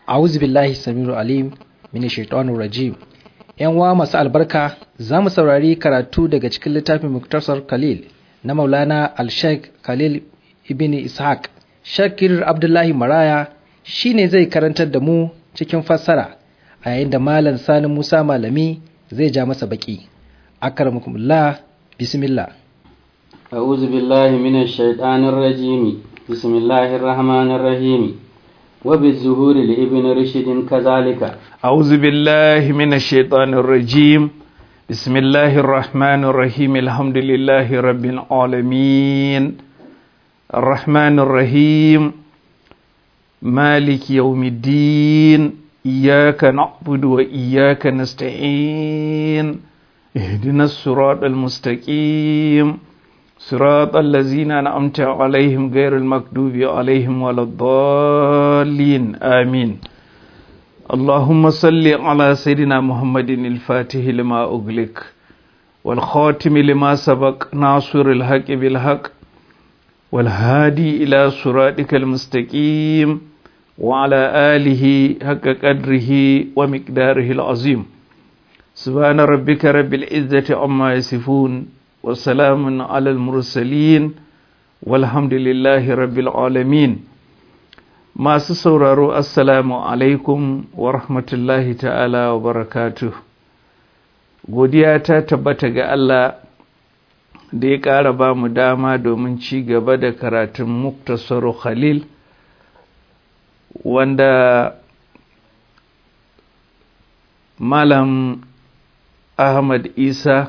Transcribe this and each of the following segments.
a'udhu billahi samiru alim min shaitanir rajim yan wa masu albarka za mu saurari karatu daga cikin littafin muktasar khalil na maulana al-sheikh khalil ibn ishaq shakir abdullahi maraya shine zai karantar da mu cikin fassara a yayin da malam sani musa malami zai ja masa baki akramakumullah bismillah أعوذ بالله من الشيطان الرجيم بسم الله الرحمن الرحيم وبالظهور لابن رشد كذلك أعوذ بالله من الشيطان الرجيم بسم الله الرحمن الرحيم الحمد لله رب العالمين الرحمن الرحيم مالك يوم الدين إياك نعبد وإياك نستعين اهدنا الصراط المستقيم صراط الذين أنعمت عليهم غير المكذوب عليهم ولا الضالين آمين اللهم صل على سيدنا محمد الفاتح لما أغلق والخاتم لما سبق ناصر الحق بالحق والهادي إلى صراطك المستقيم وعلى آله حق قدره ومقداره العظيم سبحان ربك رب العزة عما يصفون وسلام على المرسلين والحمد لله رب العالمين masu sauraro assalamu alaikum wa rahmatullahi ta'ala wa barakatuh godiya ta tabbata ga Allah da ya ƙara ba mu dama domin ci gaba da karatun muktasaru khalil wanda malam ahmad isa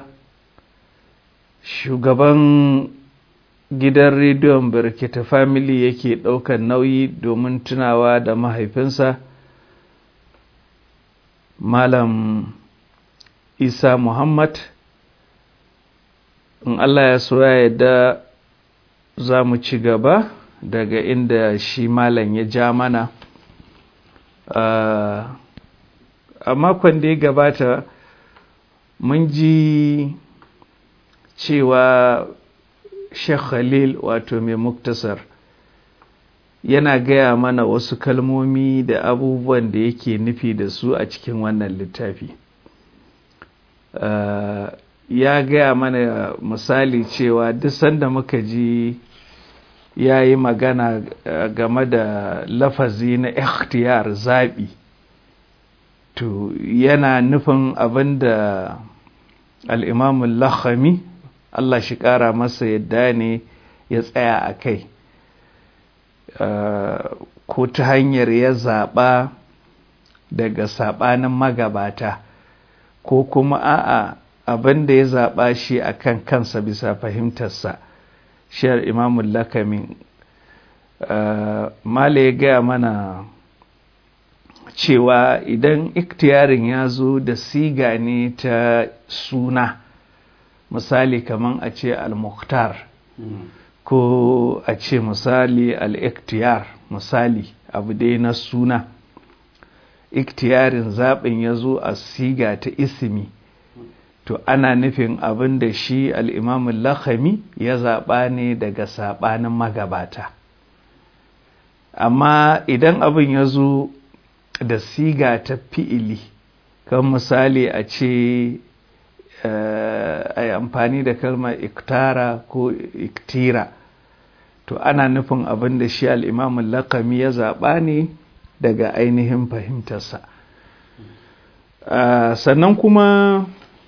shugaban gidan rediyon birkita family yake ɗaukar nauyi domin tunawa da mahaifinsa malam isa muhammad in allah ya so ya yadda za mu ci gaba daga inda shi malam ya ja mana a makon da ya gabata mun ji cewa Sheikh Khalil wato mai muktasar yana gaya mana wasu kalmomi da abubuwan da yake nufi da su a cikin wannan littafi. Uh, ya gaya mana misali cewa duk sanda muka ji ya yi magana uh, game da lafazi na ikhtiyar zaɓi to yana nufin abin da al'imamun lakhami Allah shi ƙara masa yadda ne ya tsaya a kai ko ta hanyar ya zaɓa daga saɓanin magabata ko kuma a'a abin da ya zaɓa shi a kan kansa bisa fahimtarsa shiyar imamun lakamin mala ya gaya mana cewa idan iktiyarin ya zo da siga ne ta suna misali kaman a ce al-mukhtar ko a ce misali al-iktiyar misali abu dai na suna iktiyarin zaɓin ya zo a siga ta isimi to ana nufin abin da shi al'imamun lakhami ya zaɓa ne daga saɓanin magabata amma idan abin ya zo da siga ta fi'ili kan misali a ce a yi amfani da kalmar iktara ko iktira to ana nufin abin da shi al'imamun lakami ya zaɓa ne daga ainihin fahimtarsa sannan kuma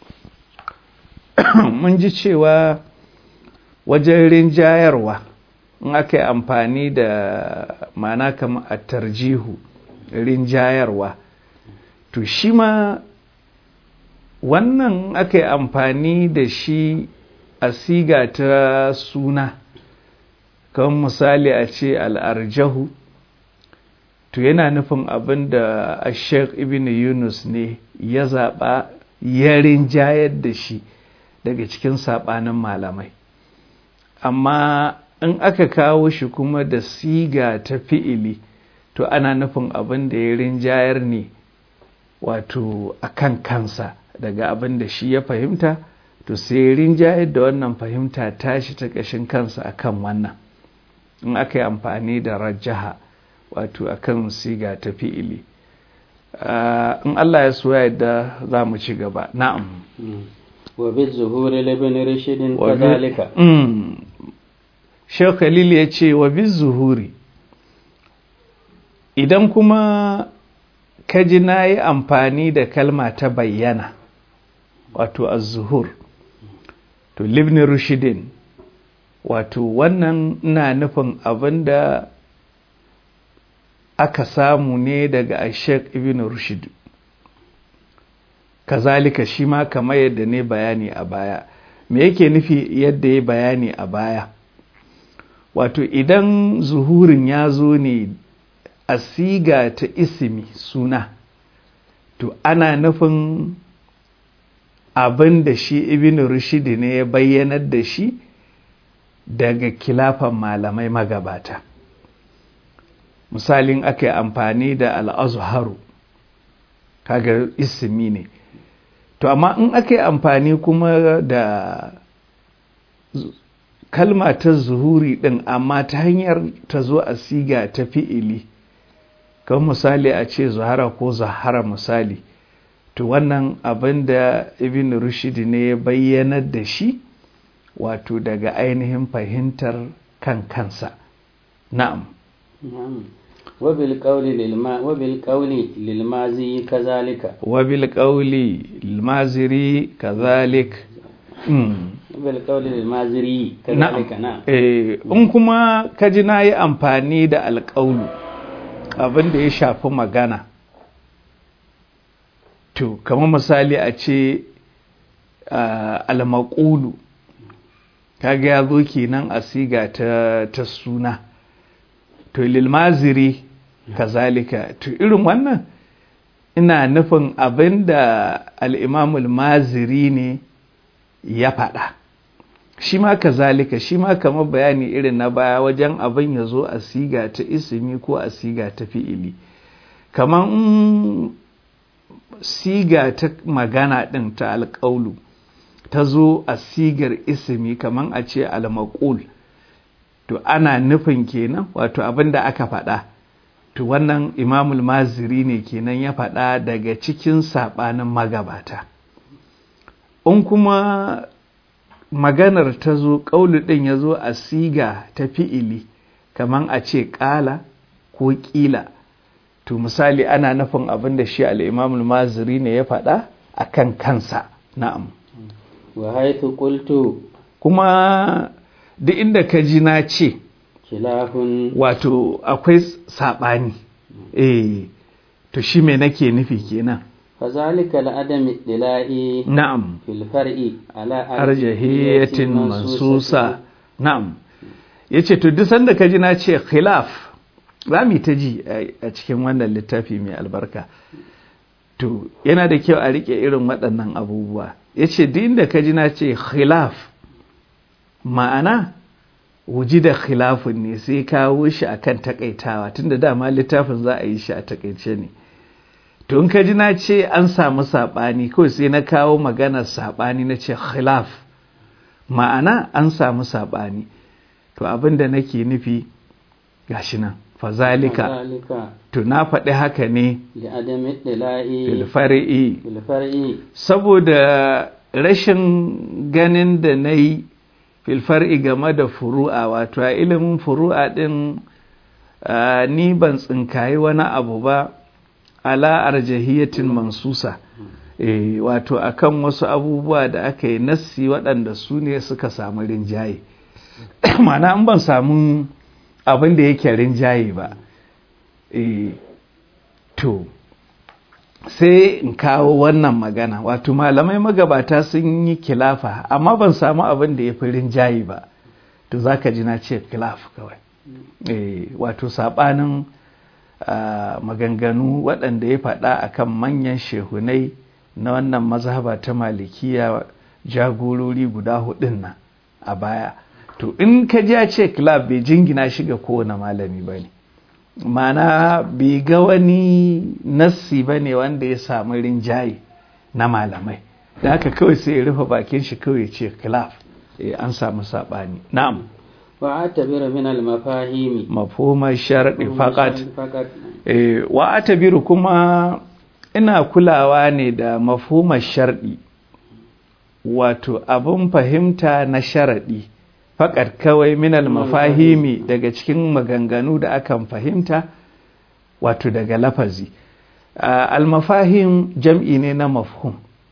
mun ji cewa wajen rinjayarwa in aka yi amfani da mana kama a tarjihu rinjayarwa to shi ma wannan aka yi amfani da shi a siga ta suna kan misali a ce al'arjahu to yana nufin abin da ashek ibn yunus ne ya zaɓa ya rinjayar da shi daga cikin saɓanin malamai amma in aka kawo shi kuma da siga ta fi'ili to ana nufin abin da ya rinjayar ne wato a kan kansa daga abin da shi ya fahimta to sai rinjayar da wannan fahimta tashi ta ƙashin kansa akan wannan in aka yi amfani da rajaha wato akan siga ta fi'ili Ah, in Allah ya so ya yadda za mu ci gaba na'am وبالظهور لابن رشد Wa bi- كذلك Mm. Sheikh Khalil ya ce wa bi zuhuri idan kuma ka ji na yi amfani da kalma ta bayyana wato az-zuhur to libni rushidin wato wannan ina nufin abin da aka samu ne daga Sheikh Ibn Rushd kazalika shi ma kamar yadda ne bayani a baya me yake nufi yadda ya bayani a baya wato idan zuhurin ya zo ne a siga ta isimi suna to ana nufin abin da shi ibn rushd ne ya bayyanar da shi daga kilafan malamai magabata misalin aka yi amfani da al'azharu kaga isimi ne to amma in aka yi amfani kuma da zu- kalma ta zuhuri din amma ta hanyar ta zo a siga ta fi'ili kan misali a ce zuhara ko zahara misali to wannan abin da ibn rushd ne ya bayyanar da shi wato daga ainihin fahimtar kan kansa na'am نعم وبالقول للما وبالقول للماضي كذلك wabil qawli al-maziri kazalik mm. وبالقول للمازري كذلك نعم Eh, in kuma ka ji na yi amfani da alƙaulu abin da ya shafi magana to kamar misali a ce ah, almaƙulu kaga ya zo kenan a siga ta, ta suna to lilmaziri kazalika to irin wannan ina nufin abin da al'imamul maziri ne ya faɗa shi ma kazalika shi ma kamar bayani irin na baya wajen abin ya zo a siga ta isimi ko a siga ta fi'ili kamar in siga ta magana ɗin ta alƙaulu ta zo a sigar isimi kamar a ce almaƙul to ana nufin kenan wato abin da aka faɗa to wannan imamul maziri ne kenan ya faɗa daga cikin saɓanin magabata in kuma maganar ta zo ƙaulu ɗin ya zo a siga ta fi'ili kamar a ce ƙala ko ƙila to misali ana nufin abin da shi al'imamul maziri ne ya faɗa a kan kansa na'am وحيث قلت kuma duk inda ka ji na ce خلاف wato akwai saɓani eh to shi me nake nufi kenan فذلك لعدم اطلاع na'am في الفرع على arjahiyatin mansusa na'am yace to duk sanda ka ji na ce khilaf za mu yi ta ji a- a cikin wannan littafi mai albarka to yana da kyau a rike irin waɗannan abubuwa yace duk inda ka ji na ce khilaf ma'ana wuji da khilafin ne sai kawo shi akan takaitawa tunda dama littafin za a yi shi a takaice ne to in ka ji na ce an samu saɓani kawai sai na kawo maganar saɓani na ce khilaf ma'ana an samu saɓani to abin da nake nufi gashi nan fazalika فذلك to na faɗi haka ne لعدم اطلاع filfari'i في الفرع saboda rashin ganin da na yi filfar'i game da furu'a wato a ilimin furu'a ɗin ah, ni ban tsinkayi wani abu ba ala arjahiyatin mansusa eh, wato akan wasu abubuwa da aka yi nassi waɗanda su ne suka samu rinjaye mana an ban samu abin da yake rinjaye ba eh, to sai in kawo wannan magana wato malamai magabata sun yi kilafa amma ban samu abin da ya fi rinjaye ba to za ka ji na ce kilaf kawai eh, wato saɓanin ah, maganganu waɗanda ya faɗa akan manyan shehunai na wannan mazhaba ta malikiya jagorori guda hudun nan a baya to in ka ji a ce kilaf bai jingina shi ga kowane malami ba ne mana bai ga wani nassi ba ne wanda ya samu rinjaye na malamai da haka kawai sai ya rufe bakin shi kawai ya ce khilaf eh, an samu saɓani na'am وأعتبر من المفاهيم mafhumar sharaɗi faƙat فقط eh, wa atabiru kuma ina kulawa ne da mafhumar sharɗi wato abin fahimta na sharaɗi faƙar kawai minal mafahimi daga cikin maganganu da akan fahimta wato daga lafazi almafahim jam'i ne na mafhum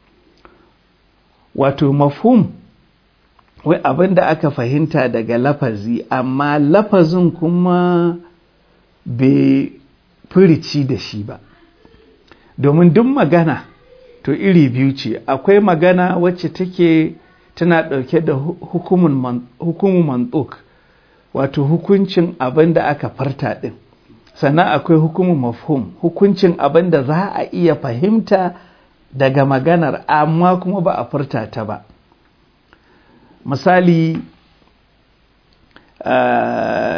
wato mafhum wai abin da aka fahimta daga lafazi amma lafazin kuma bai firici da shi ba domin duk magana to iri biyu ce akwai magana wacce take tana ɗauke da hukumun mantuk wato hukuncin abin da aka farta ɗin sannan akwai hukumun mafhum hukuncin abin da za a iya fahimta daga maganar amma kuma ba a furta ta ba misali uh,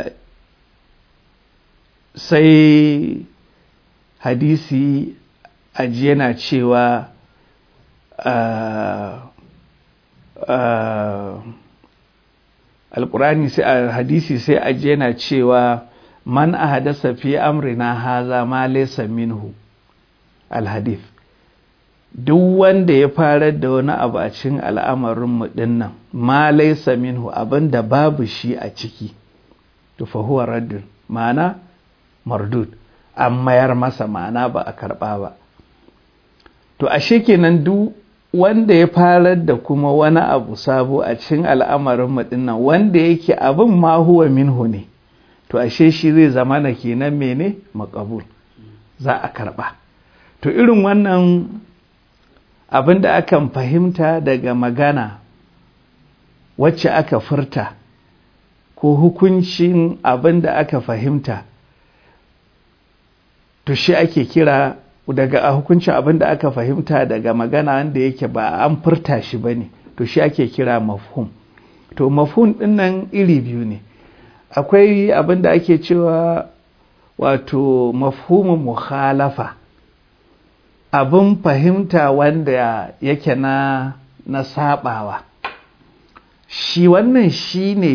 sai hadisi aji yana cewa uh, uh, alkurani sai a hadisi sai aji yana cewa man a hadasa fi amrina haza ma laysa minhu alhadith duk wanda ya farar da wani abu a cikin al'amarinmu dinnan ma laysa minhu abinda babu shi a ciki to fa huwa raddun ma'ana mardud an mayar masa ma'ana ba a karba ba to ashe kenan duk wanda ya farar da kuma wani abu sabo a cikin al'amarinmu dinnan wanda yake abin ma huwa minhu ne to ashe shi zai zama na kenan mene makabul za a karba to irin wannan abin da akan fahimta daga magana wacce aka furta ko hukuncin abin da aka fahimta to shi ake kira daga a hukuncin abin da aka fahimta daga magana wanda yake ba an furta shi ba ne to shi ake kira mafhum to mafhum ɗinnan iri biyu ne akwai abin da ake cewa wato mafhumin mukhalafa abin fahimta wanda yake na na sabawa shi wannan shi ne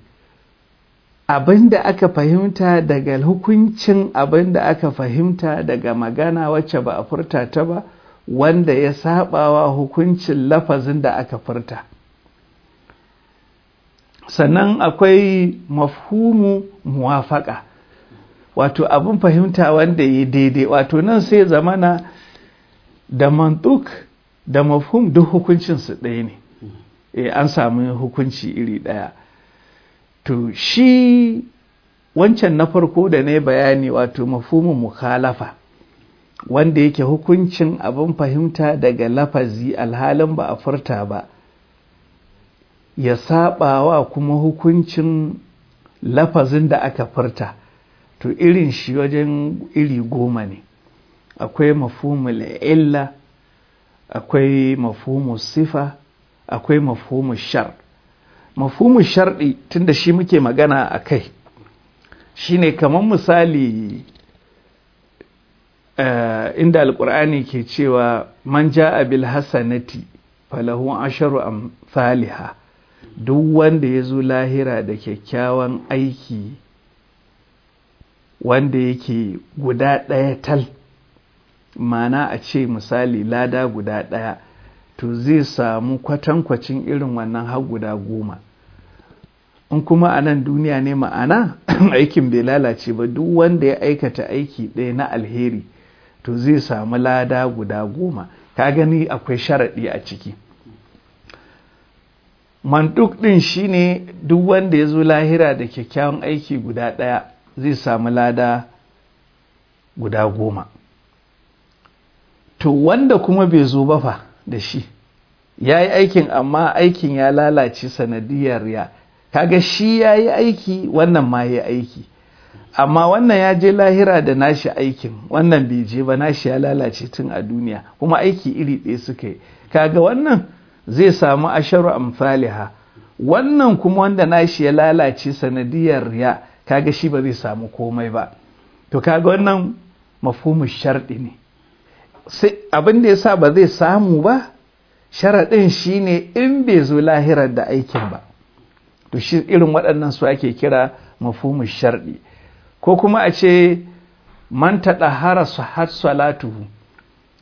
abin da aka fahimta daga hukuncin abin da aka fahimta daga magana wacce ba a furta ta ba wanda ya sabawa hukuncin lafazin da aka furta sannan akwai mafhumu muwafaka wato abin fahimta wanda ya daidai wato nan sai zamana da mantuk da mafhum duk hukuncinsu ɗaya ne e, an samu hukunci iri ɗaya to shi wancan na farko da na bayani wato mafhumin mukhalafa wanda yake hukuncin abin fahimta daga lafazi alhalin ba a furta ba ya saɓawa kuma hukuncin lafazin da aka furta to irin shi wajen iri goma ne akwai mafhumul illa akwai mafhumul sifa akwai mafhumul shar mafhumul sharɗi tunda shi muke magana a kai shine kamar misali uh, inda alkur'ani ke cewa man ja'a bil hasanati falahu asharu amsalha duk wanda ya zo lahira da kyakkyawan aiki wanda yake guda ɗaya tal mana a ce misali lada guda ɗaya to zai samu kwatankwacin irin wannan har guda goma in kuma a nan duniya ne ma'ana aikin bai lalace ba duk wanda ya aikata aiki ɗaya na alheri to zai samu lada guda goma ka gani akwai sharaɗi a ciki mantuk ɗin shine duk wanda ya zo lahira da kyakkyawan aiki guda ɗaya zai samu lada guda goma to wanda kuma bai zo ba fa da shi ya yi aikin amma aikin ya lalace sanadiyar ya kaga shi ya yi aiki wannan ma ya aiki amma wannan ya je lahira da nashi aikin wannan bai je ba nashi ya lalace tun a duniya kuma aiki iri ɗaya suka yi kaga wannan zai samu asharu amfaliha wannan kuma wanda nashi ya lalace sanadiyar ya kaga shi ba zai samu komai ba to kaga wannan mafhumin sharɗi ne sai abin da yasa ba zai samu ba sharaɗin shine in bai zo lahirar da aikin ba to shi irin waɗannan su ake kira mafhumin sharɗi ko kuma a ce man taɗahara har salatuhu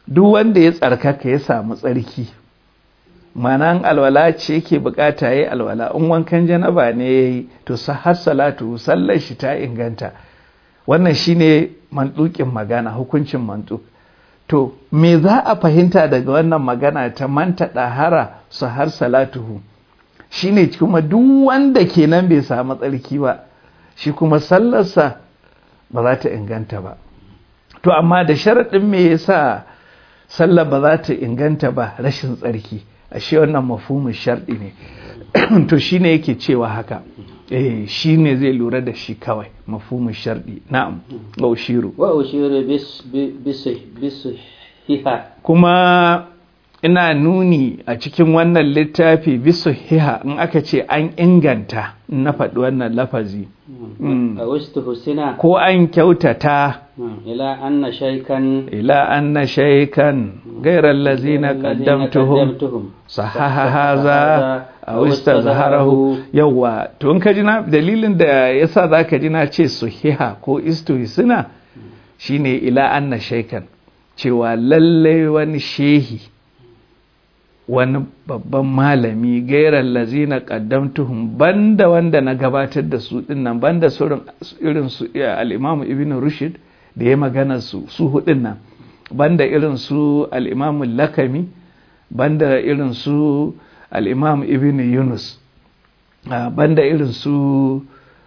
duk wanda ya tsarkaka ya samu tsarki manan alwala ce yake bukata yayi alwala in wankan janaba ne yayi to har salatu sallar shi ta inganta wannan shine mantukin magana hukuncin mantuk to me za a fahimta daga wannan magana ta manta ɗahara su har salatuhu shine kuma duk wanda kenan bai samu tsarki ba shi kuma sallarsa ba za ta inganta ba to amma da sharaɗin me yasa sallar ba za ta inganta ba rashin tsarki ashe wannan mafhumin sharɗi ne to shine yake cewa haka eh shine zai lura da shi kawai mafhumin sharɗi na'am wa ushiru wa ushiru bis bis bis hiha kuma ina nuni a cikin wannan littafi bisu hiha in aka ce an inganta na faɗi wannan lafazi a wasu husina ko an kyautata ila anna shaikan ila anna shaikan gairar lazina qaddamtuhum sahaha haza a wista zaharahu yawa to in ka ji na dalilin da yasa zaka ji na ce suhiha ko istuhisina shine ila anna shaikan cewa lallai wani shehi wani babban malami gairar lazina qaddamtuhum banda wanda na gabatar da su dinnan banda irin su al-Imam Ibn Rushd da ya magana su su hudin nan banda irin su al-Imam Lakami banda irin su al-Imam Ibn Yunus banda irin su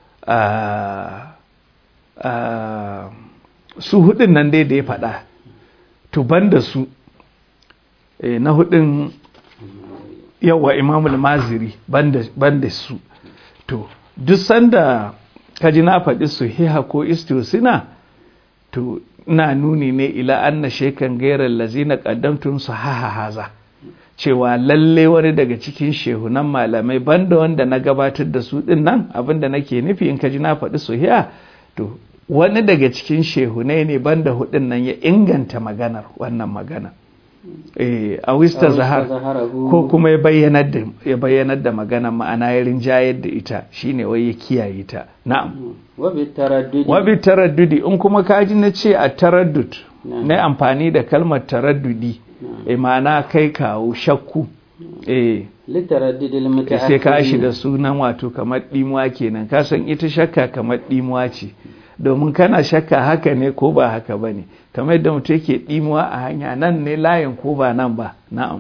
su hudin nan dai da ya faɗa to banda su na hudin yawa imamul maziri banda su to duk sanda kaji na faɗi su hiha ko istisina to na nuni ne ila anna shekan gairar lazina qaddamtum su haha haza cewa lalle wani daga cikin shehunan malamai banda wanda na gabatar da su din nan abinda nake nufi in kaji na faɗi su hiha to wani daga cikin shehunai ne banda hudun nan ya inganta maganar wannan magana a wista zahar ko kuma ya bayyanar da ya bayyanar da magana ma'ana ya rinjayar da ita shine wai ya kiyaye ta na'am wa bi taraddudi in kuma kaji na ce a taraddud na amfani da kalmar taraddudi eh ma'ana kai kawo shakku eh sai ka shiga sunan wato kamar dimuwa kenan ka san ita shakka kamar dimuwa ce domin kana shakka haka ne ko ba haka ba ne kamar yadda mutum yake ɗimuwa a hanya nan ne layin ko ba nan ba na'am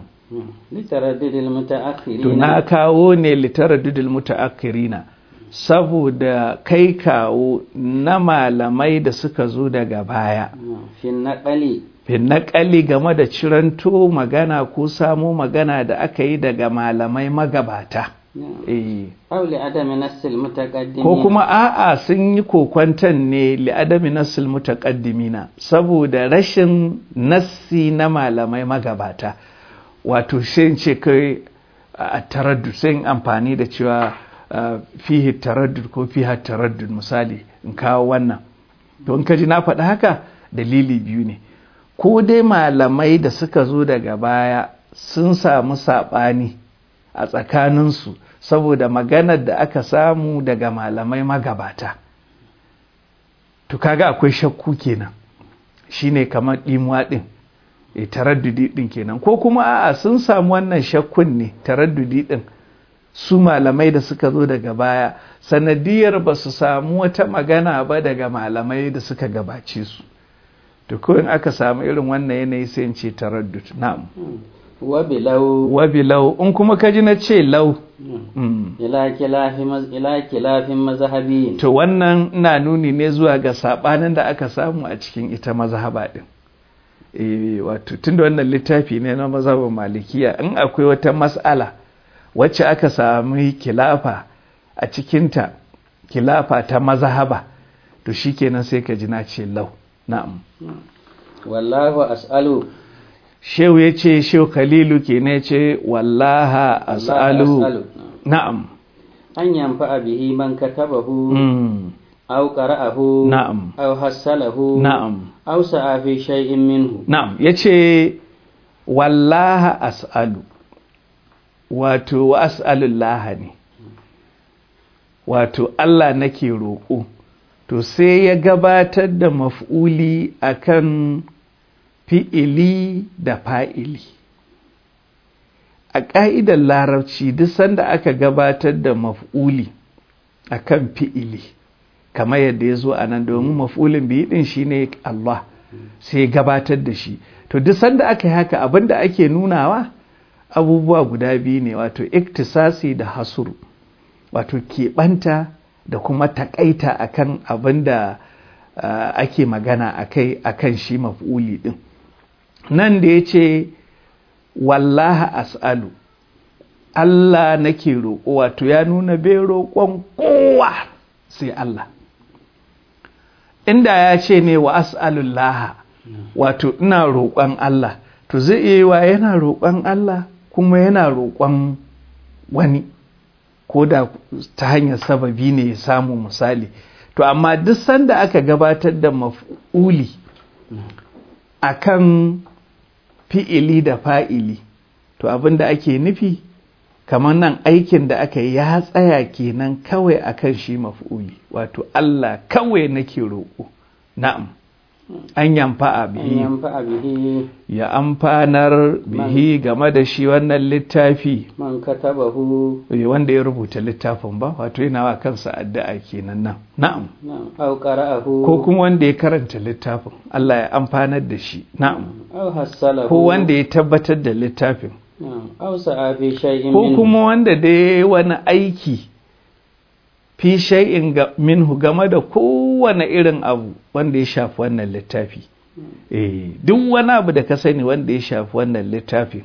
to na kawo ne litaraddudil mutaakhirina saboda kai kawo na malamai da suka zo daga baya fin naƙali game da ciranto magana ko samo magana da aka yi daga malamai magabata ko kuma a'a sun yi kokwantan ne li'adami nassil mutaqaddimina saboda rashin nassi na malamai magabata wato sai ce kai a taraddud sai amfani da cewa fihi taraddud ko fiha taraddud misali in kawo wannan to in ka ji na faɗi haka dalili biyu ne ko dai malamai da suka zo daga baya sun samu saɓani a tsakaninsu saboda maganar da aka samu daga malamai magabata to kaga akwai shakku kenan shine kamar ɗimuwa ɗin e taraddudi ɗin kenan ko kuma a'a sun samu wannan shakkun ne taraddudi ɗin su malamai da suka zo daga baya sanadiyar ba su samu wata magana ba daga malamai da suka gabace su to ko in aka samu irin wannan yanayi sai in ce taraddud na'am wabilau wabilau in kuma kaji na ce lau ila kilafin mazhabi to wannan ina nuni ne zuwa ga sabanin da aka samu a cikin ita mazhaba din eh wato tunda wannan littafi ne na mazhabin malikiya in akwai wata mas'ala wacce aka sami kilafa a cikinta kilafa ta mazhaba to shikenan sai ka ji na ce lau na'am wallahu as'alu shehu ya ce shehu khalilu ke ne ce wallaha as'alu na'am an yamfa bihi man katabahu aw qara'ahu na'am aw hassalahu na'am aw sa'a fi shay'in minhu na'am yace wallaha as'alu wato wa as'alullaha ne wato Allah nake roƙo to sai ya gabatar da maf'uli akan fi'ili da fa'ili a ƙa'idar larabci duk sanda aka gabatar da maf'uli a kan fi'ili kamar yadda ya zo a nan domin maf'ulin biyu ɗin shi ne Allah sai gabatar da shi to duk sanda aka yi haka abin da ake nunawa abubuwa guda biyu ne wato iktisasi da hasuru wato keɓanta da kuma taƙaita akan abin da uh, ake magana akai akan shi maf'uli ɗin nan da ya ce wallaha as'alu Allah nake roƙo wato ya nuna bai roƙon kowa sai Allah inda ya ce ne wa as'alullaha wato ina roƙon Allah to zai iya wa yana roƙon Allah kuma yana roƙon wani ko da ta hanyar sababi ne ya samu misali to amma duk sanda aka gabatar da maf'uli akan fi'ili da fa'ili to abin da ake nufi kamar nan aikin da aka yi ya tsaya kenan kawai akan shi maf'uli wato Allah kawai nake roƙo na'am an yamfa a bihi ya amfanar bihi game da shi wannan littafi man katabahu wanda ya rubuta littafin ba wato yana wa kansa addu'a kenan nan na'am aw qara'ahu ko kuma wanda ya karanta littafin Allah ya amfanar da shi na'am aw hassalahu ko wanda ya tabbatar da littafin aw sa'a fi shay'in ko kuma wanda da ya wani aiki fi shay'in minhu game da kowane irin abu wanda ya shafi wannan littafi eh duk wani abu da ka sani wanda ya shafi wannan littafin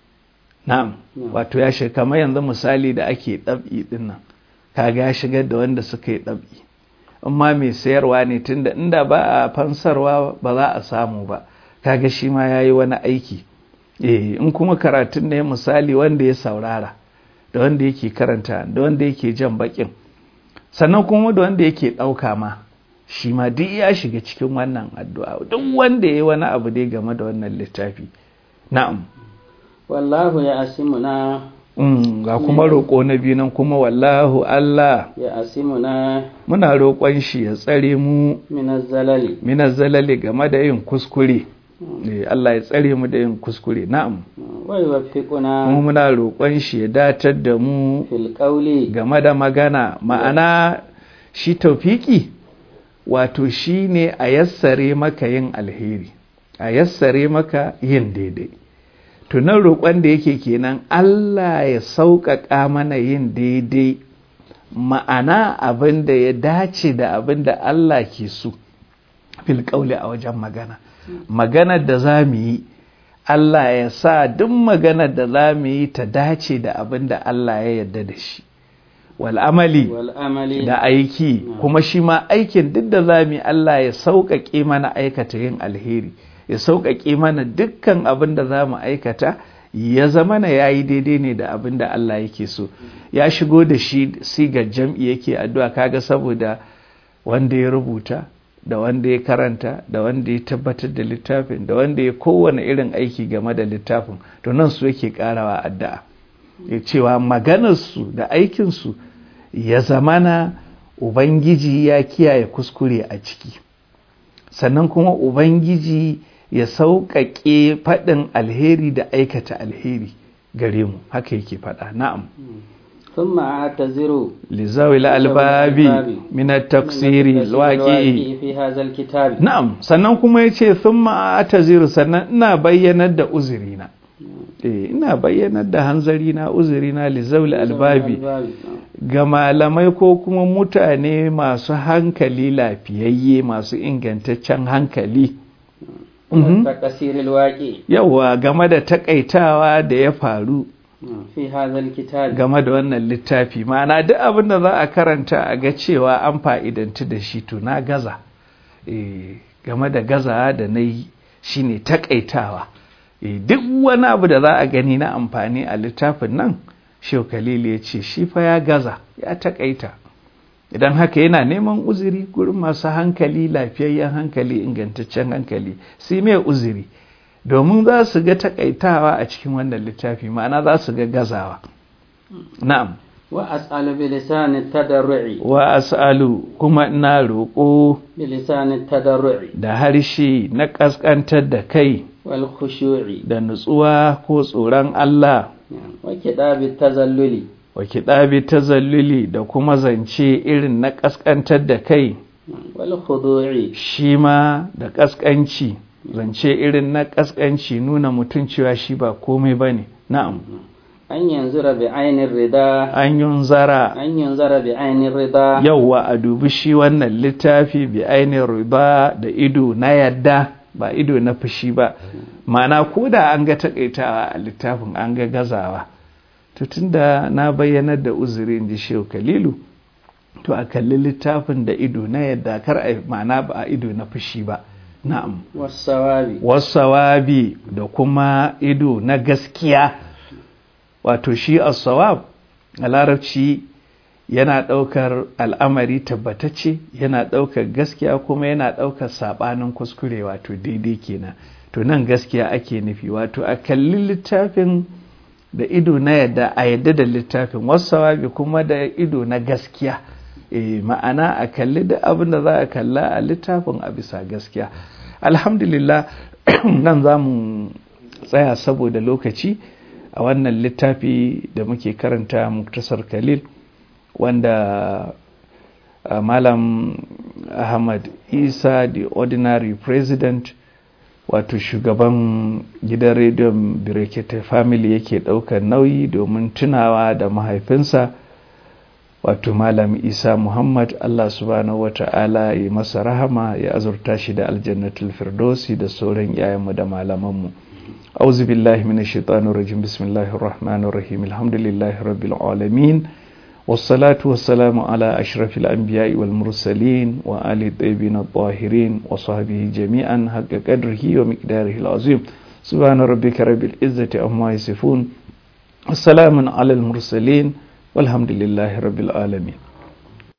na'am wato ya shiga kamar yanzu misali da ake ɗab'i din nan kaga ya shigar da wanda suka yi ɗab'i amma mai sayarwa ne tunda inda ba a fansarwa ba za a samu ba kaga shi ma ya yi wani aiki eh in kuma karatun ne misali wanda ya saurara da wanda yake karanta da wanda yake jan bakin sannan kuma da wanda yake ɗauka ma shi ma duk ya shiga cikin wannan addu'a duk wanda ya yi wani abu dai game da wannan littafi na'am wallahu ya asimuna mm, ga kuma roƙo na biyu nan kuma wallahu Allah ya asimuna muna roƙon shi ya tsare mu minaz zalali minaz zalali game da yin kuskure Eh, Allah ya tsare mu da yin kuskure na'am wa yuwaffiquna mu muna roƙon shi ya datar da mu fil qawli game da magana ma'ana shi taufiki wato shi ne a yassare maka yin alheri a yassare maka yin daidai tunan roƙon da yake kenan Allah ya sauƙaƙa mana yin daidai ma'ana abin da ya dace da abin da Allah ke so fil ƙauli a wajen magana maganar da za mu yi Allah ya sa duk maganar da za mu yi ta dace da abin da Allah ya yarda da shi wal'amali wal amali da aiki kuma shi ma aikin duk da za mu yi Allah ya sauƙaƙe mana aikata yin alheri ya sauƙaƙe mana dukkan abin da za mu aikata ya zama na ya yi daidai ne da abin da Allah yake so ya shigo da shi sigar jam'i yake addu'a kaga saboda wanda ya rubuta da wanda ya karanta da wanda ya tabbatar da littafin da wanda ya kowane irin aiki game da littafin to nan su yake karawa addu'a ya cewa maganarsu da aikinsu ya zamana ubangiji ya kiyaye kuskure a ciki sannan kuma ubangiji ya sauƙaƙe faɗin alheri da aikata alheri gare mu haka yake faɗa na'am ثم أعتذر lizawi albabi min at-taksiri alwaqi في هذا الكتاب na'am sannan kuma yace thumma ataziru sannan ina bayyanar da uzurina eh ina bayyanar da hanzarina uzurina lizawi albabi ga malamai ko kuma mutane masu hankali lafiyayye masu ingantaccen hankali Mhm. تقصير الواقع yawa game da takaitawa da ya faru في هذا الكتاب game da wannan littafi ma'ana duk abin da za a karanta a ga cewa an fa'idanci da shi to na gaza Eh, game da gaza da na yi shi ne takaitawa Eh, duk wani abu da za a gani na amfani a littafin nan shehu khalil ya ce shi fa ya gaza ya takaita idan haka yana neman uzuri gurin masu hankali lafiyayyen hankali ingantaccen hankali sai mai uzuri domin za su ga takaitawa a cikin wannan littafi ma'ana za su ga gazawa na'am وأسأل بلسان التضرع wa as'alu kuma ina roƙo بلسان التضرع da harshe na ƙasƙantar da kai والخشوع da nutsuwa ko tsoron Allah وكتاب التزلل wa kiɗabi tazalluli da kuma zance irin na ƙasƙantar da kai والخضوع shi ma da ƙasƙanci zance irin na ƙasƙanci nuna mutum cewa shi ba komai ba ne na'am أن ينظر بعين الرضا an yunzara أن ينظر بعين الرضا yauwa a dubi shi wannan littafi bi ainihin riba da ido na yadda ba ido na fushi ba ma'ana ko da an ga takaitawa a littafin an ga gazawa to tunda na bayyanar da uzuri in ji shehu kalilu to a kalli littafin da ido na yadda kar a ma'ana ba a ido na fushi ba na'am والصواب wasawabi da kuma ido na gaskiya wato shi as-sawab a larabci yana ɗaukar al'amari tabbatacce yana ɗaukar gaskiya kuma yana ɗaukar saɓanin kuskure wato daidai kenan to nan gaskiya ake nufi wato a kalli littafin da ido na yadda a yadda da littafin wasawabi kuma da ido na gaskiya e, ma'ana a kalli da abin da za a kalla a littafin a bisa gaskiya alhamdulillah nan za mu tsaya saboda lokaci a wannan littafi da muke karanta muktasar khalil wanda uh, malam ahmad isa the ordinary president wato shugaban gidan rediyon birekete family yake ɗaukar nauyi domin tunawa da mahaifinsa wato malam isa muhammad allah subhanahu wa ta'ala ya masa rahama ya azurta shi da aljannatul firdausi da sauran yayanmu da malamanmu auzu billahi minash shaitanir rajim bismillahir rahmanir rahim alhamdulillahi rabbil alamin والصلاة والسلام على أشرف الأنبياء والمرسلين وآل الطيبين الطاهرين وصحبه جميعا حق قدره ومقداره العظيم سبحان ربك رب العزة عما يصفون والسلام على المرسلين والحمد لله رب العالمين